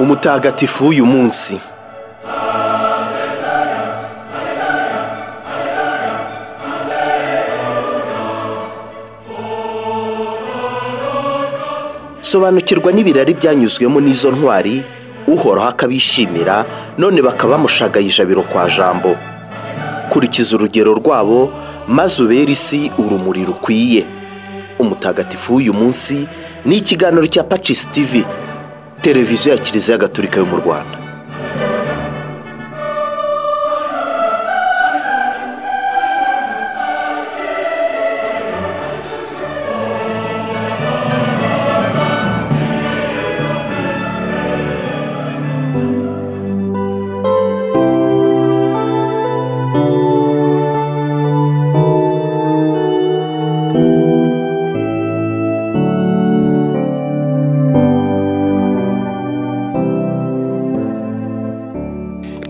umutagatifu w'uyu munsi sobanukirwa n'ibirari byanyuzwemo n'izo ntwari uhoraho akabishimira none bakaba bamushagaye ijabiro kwa jambo kurikiza urugero rwabo maze ubera isi urumuri rukwiye umutagatifu w'uyu munsi ni ikiganiro cya pacisi tivi televiziyo ya kiliziya gatolika yo mu rwanda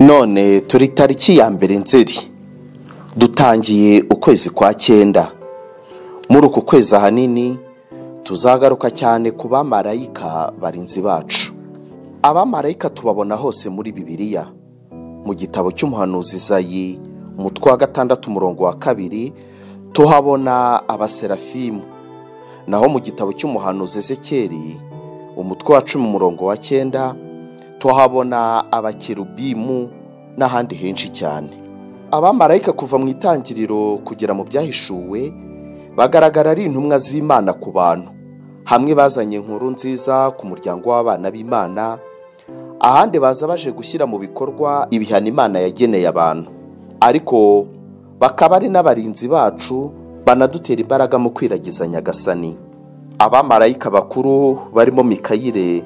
none turi tariki ya mbere nzeri dutangiye ukwezi kwa cyenda muri uku kwezi ahanini tuzagaruka cyane ku bamarayika barinzi bacu abamarayika tubabona hose muri bibiliya mu gitabo cy'umuhanuzi zayi umutwe wa gatandatu umurongo wa kabiri tuhabona abaserafimu naho mu gitabo cy'umuhanuzi ezekeri umutwe wa cumi umurongo wa cyenda tuhabona abakerubimu n'ahandi henshi cyane abamarayika kuva mu itangiriro kugera mu byahishuwe bagaragara ari intumwa z'imana ku bantu hamwe bazanye inkuru nziza ku muryango w'abana b'imana ahandi baza baje gushyira mu bikorwa ibihano imana yageneye abantu ariko bakaba ari n'abarinzi bacu banadutera imbaraga mu kwiragiza nyagasani abamarayika bakuru barimo mikayire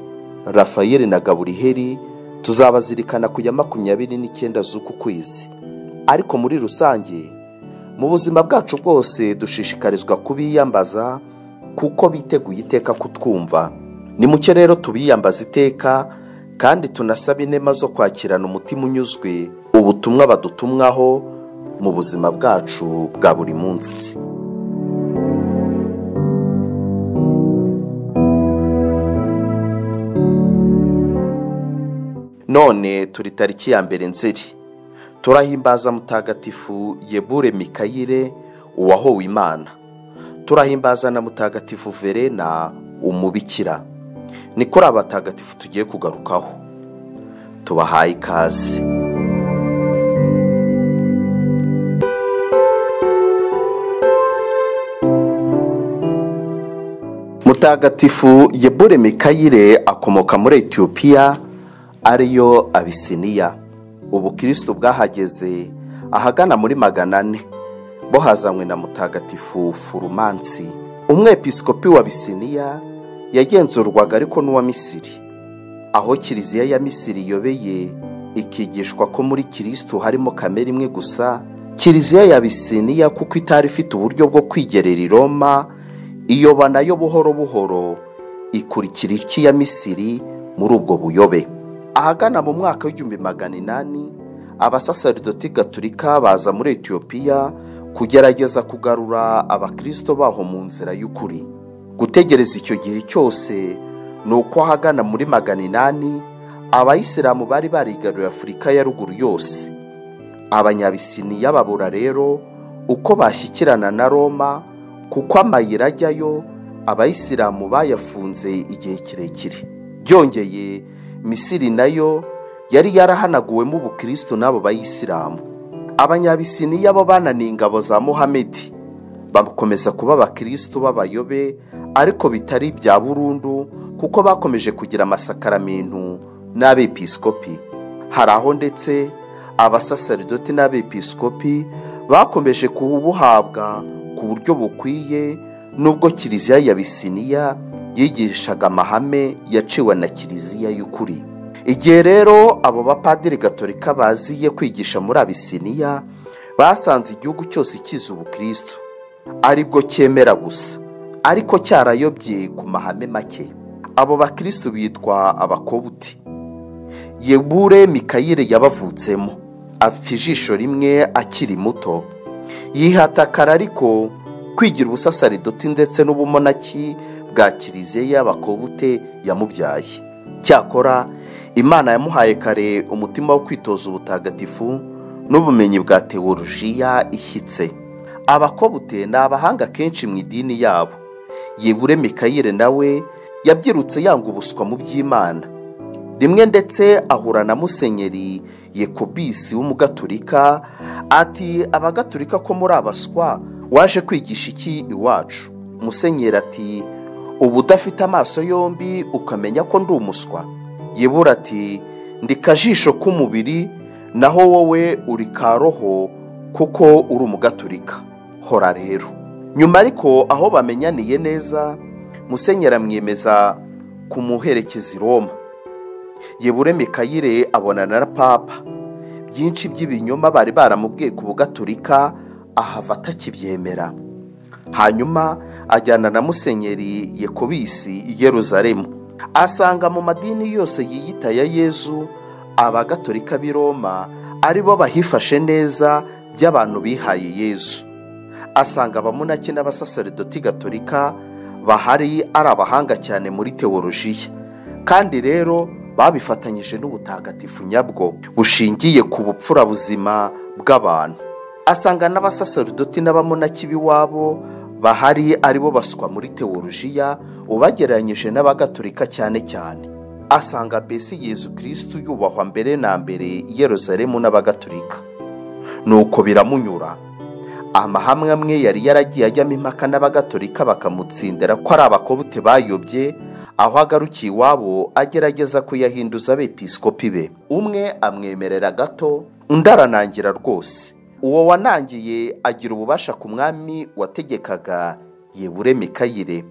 rafayeli na gaburiheri tuzabazirikana ku ya makumyabiri n'icyenda z'uku kwezi ariko muri rusange mu buzima bwacu bwose dushishikarizwa kubiyambaza kuko biteguye iteka kutwumva ni muke rero tubiyambaza iteka kandi tunasaba inema zo kwakirana umutima unyuzwe ubutumwa badutumwaho mu buzima bwacu bwa buri munsi none turi tariki ya mbere nzeri turahimbaza mutagatifu yebure mikayire uwahowe imana turahimbaza na mutagatifu verena umubikira ni kuri abatagatifu tugiye kugarukaho tubahaye ikaze mutagatifu yebure mikayire akomoka muri etiyopiya ariyo abisiniya ubukirisitu bwahageze ahagana muri magana ane bo hazanywe na mutagatifu furumansi umwepisikopi wa bisiniya yagenzurwaga ariko n'uwa misiri aho kiliziya ya misiri yobeye ikigishwa ko muri kirisitu harimo kamere imwe gusa kiliziya ya bisiniya kuko itari ifite uburyo bwo kwigerera i roma iyoba nayo buhoro buhoro ikurikira iya misiri muri ubwo buyobe ahagana mu mwaka w'igihumbi magana inani abasaseridoti gaturika baza muri etiyopiya kugerageza kugarura abakirisito baho mu nzira y'ukuri gutegereza icyo gihe cyose ni uko ahagana muri magana inani abayisilamu bari barigaruriye afurika ya ruguru yose abanyabisiniya babura rero uko bashyikirana na roma kuko amayira ajyayo abayisilamu bayafunze igihe kirekire byongeye misiri nayo yari yarahanaguwemo ubukristo n'abo bayisilamu abanyabisiniya bo bananiye ingabo za muhamedi bakomeza kuba abakristo b'abayobe ariko bitari ibya burundu kuko bakomeje kugira amasakaramintu n'abepisikopi hari aho ndetse abasaseridoti n'abepisikopi bakomeje kubuhabwa ku buryo bukwiye nubwo kiliziya ya bisiniya yigishaga amahame yaciwe na kiliziya y'ukuri igihe rero abo bapadiri gatorika baziye kwigisha muri abisiniya basanze igihugu cyose kizi ubukristo aribwo cyemera gusa ariko cyarayobye ku mahame make abo bakristo bitwa abakobuti yebure mikayire yabavutsemo apfa ijisho rimwe akiri muto yihatakara ariko kwigira ubusasaridoti ndetse n'ubumonaki bwa kiliziya y'abakobute yamubyaye cyakora imana yamuhaye kare umutima wo kwitoza ubutagatifu n'ubumenyi bwa tewolojiya ishyitse abakobute ni abahanga kenshi mu idini yabo yibure mikayire nawe yabyirutse yanga ubuswa mu by'imana rimwe ndetse ahura na musenyeri yekobisi w'umugaturika ati abagaturika ko muri abaswa waje kwigisha iki iwacu musenyeri ati ubu udafite amaso yombi ukamenya ko ndi umuswa yibura ati ndi kajisho k'umubiri naho wowe uri ka roho kuko uri umugaturika hora rero nyuma ariko aho bamenyaniye neza musenyeri amwemeza kumuherekeza i roma yebure mikayire abonana na papa byinshi by'ibinyoma bari baramubwiye ku bugaturika ahava atakibyemera hanyuma ajyana na musenyeri yekobisi i Yeruzalemu asanga mu madini yose yiyita ya yezu abagaturika b'i roma ari bo bahifashe neza by'abantu bihaye yezu asanga abamunaki n'abasaseridoti gaturika bahari ari abahanga cyane muri tewolojiya kandi rero babifatanyije n'ubutagatifu nyabwo bushingiye ku bupfurabuzima bw'abantu asanga n'abasaseridoti n'abamunaki b'iwabo bahari aribo baswa muri tewolojiya ubagereranyije n'abagatulika cyane cyane asanga besi yezu kirisitu yubahwa mbere na mbere Yeruzalemu n'abagatulika nuko biramunyura amahame amwe yari yaragiye ajyamo impaka n'abagatulika bakamutsindira ko ari abakobute bayobye aho agarukiye iwabo agerageza kuyahinduza abepisikopi be umwe amwemerera gato undi aranangira rwose uwo wanangiye agira ububasha ku mwami wategekaga yebure mikayire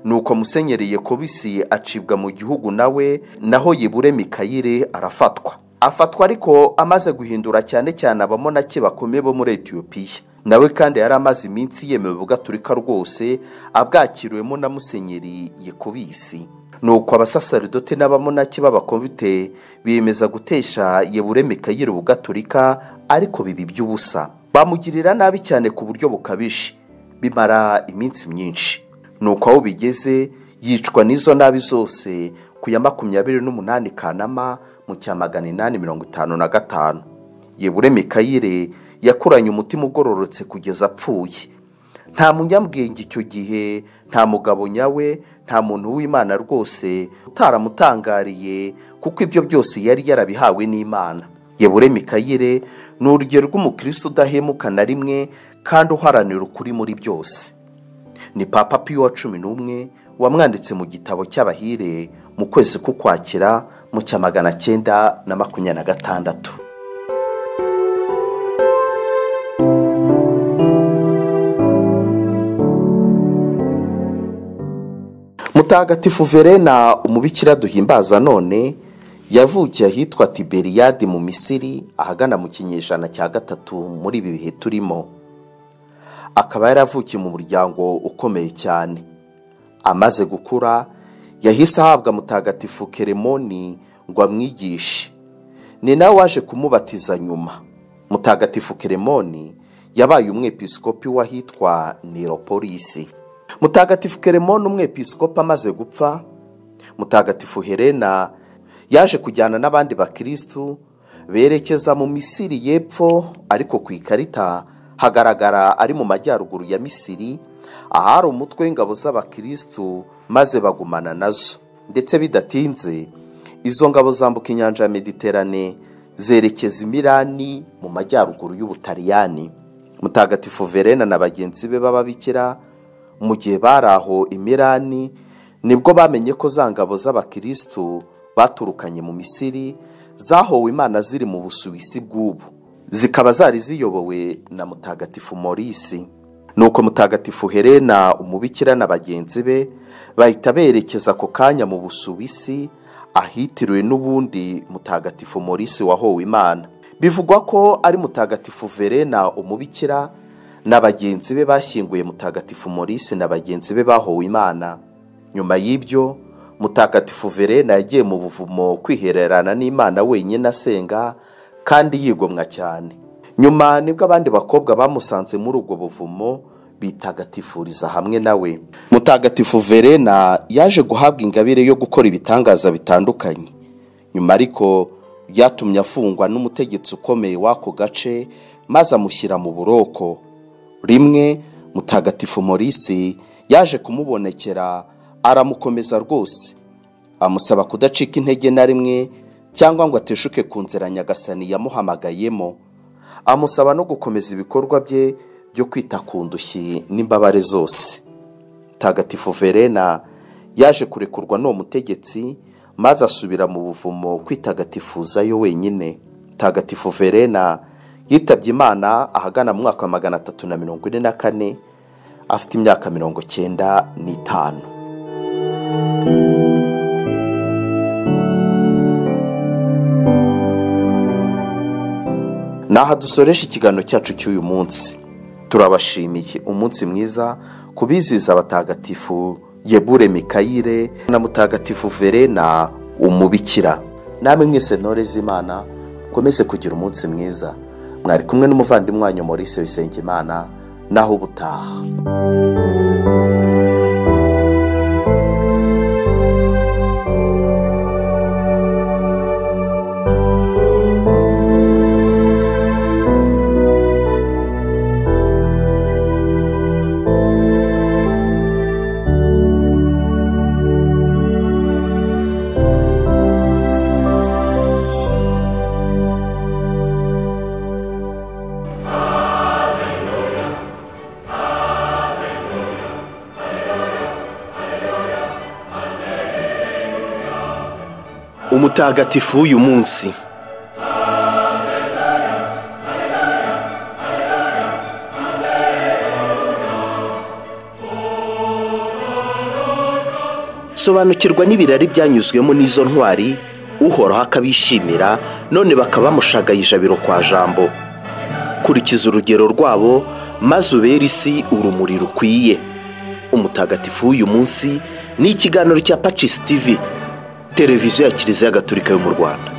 nuko musenyeri yekobisi acibwa mu gihugu nawe naho yebure mikayire arafatwa afatwa ariko amaze guhindura cyane cyane abamonaki bakomeye bo muri etiyopiya nawe kandi yari amaze iminsi yemewe bugaturika rwose abwakiriwemo na musenyeri yekobisi nuko abasaseridoti n'abamonaki b'abakomite biyemeza gutesha yebure mikayire bugaturika ariko bibi by'ubusa bamugirira nabi cyane ku buryo bukabije bimara iminsi myinshi nuko aho bigeze yicwa n'izo nabi zose ku ya makumyabiri n'umunani kanama mu cya magana inani mirongo itanu na gatanu yebure mikayire yakuranye umutima ugororotse kugeza apfuye nta munyabwenge icyo gihe nta mugabo nyawe nta muntu w'imana rwose utaramutangariye kuko ibyo byose yari yarabihawe n'imana yebure mikayire ni urugero rw'umukristo udahemuka na rimwe kandi uharanira ukuri muri byose ni papa piyo wa cumi n'umwe wamwanditse mu gitabo cy'abahire mu kwezi k'ukwakira mu cya magana cyenda na makumyabiri na gatandatu mutagatifu verena umubikira duhimbaza none yavukiye ahitwa tiberiyadi mu misiri ahagana mu kinyejana cya gatatu muri ibi bihe turimo akaba yaravukiye mu muryango ukomeye cyane amaze gukura yahise ahabwa mutagatifu keremoni ngo amwigishe ni nawe waje kumubatiza nyuma mutagatifu keremoni yabaye umwepisikopi w'ahitwa niropolisi mutagatifu keremoni umwepisikopi amaze gupfa mutagatifu helena yaje kujyana n'abandi bakirisitu berekeza mu misiri y'epfo ariko ku ikarita hagaragara ari mu majyaruguru ya misiri ahari umutwe w'ingabo z'abakirisitu maze bagumana nazo ndetse bidatinze izo ngabo zambuka inyanja ya mediterane zerekeza imirani mu majyaruguru y'ubutaliyani mutagatifu verena na bagenzi be b'ababikira mu gihe bari aho imirani nibwo bamenye ko za ngabo z'abakirisitu baturukanye mu misiri zahowe imana ziri mu busuwisi bw'ubu zikaba zari ziyobowe na mutagatifu morisi nuko mutagatifu helena umubikira na bagenzi be bahita berekeza ako kanya mu busuwisi ahitiriwe n'ubundi mutagatifu morisi wahowe imana bivugwa ko ari mutagatifu verena umubikira na bagenzi be bashyinguye mutagatifu morisi na bagenzi be bahowe imana nyuma y'ibyo mutagatifu verena yagiye mu buvumo kwihererana n'imana wenyine asenga kandi yigomwa cyane nyuma nibwo abandi bakobwa bamusanze muri ubwo buvumo bitagatifuriza hamwe nawe mutagatifu verena yaje guhabwa ingabire yo gukora ibitangaza bitandukanye nyuma ariko byatumye afungwa n'umutegetsi ukomeye w'ako gace maze amushyira mu buroko rimwe mutagatifu morisi yaje kumubonekera aramukomeza rwose amusaba kudacika intege na rimwe cyangwa ngo ateshuke ku nzira nyagasani yamuhamagayemo amusaba no gukomeza ibikorwa bye byo kwita ku ndushyi n'imbabare zose mutagatifu verena yaje kurekurwa n'uwo mutegetsi maze asubira mu buvumo kwitagatifuzayo wenyine mutagatifu verena yitabye imana ahagana mu mwaka wa magana atatu na mirongo ine na kane afite imyaka mirongo cyenda n'itanu ni aha dusoresha ikiganiro cyacu cy'uyu munsi turabashimiye umunsi mwiza ku bizihiza abatagatifu yebure mikayire na mutagatifu verena umubikira namwe mwese ntore z'imana mukomeze kugira umunsi mwiza mwari kumwe n'umuvandimwe wanyu Maurice Bisengimana naho ubutaha umutagatifu w'uyu munsi sobanukirwa n'ibirari byanyuzwemo n'izo ntwari uhoraho akabishimira none bakaba bamushagaye ijabiro kwa jambo kurikiza urugero rwabo maze ubere isi urumuri rukwiye umutagatifu w'uyu munsi ni ikiganiro cya pacis tv televiziyo ya kiliziya gatolika yo mu rwanda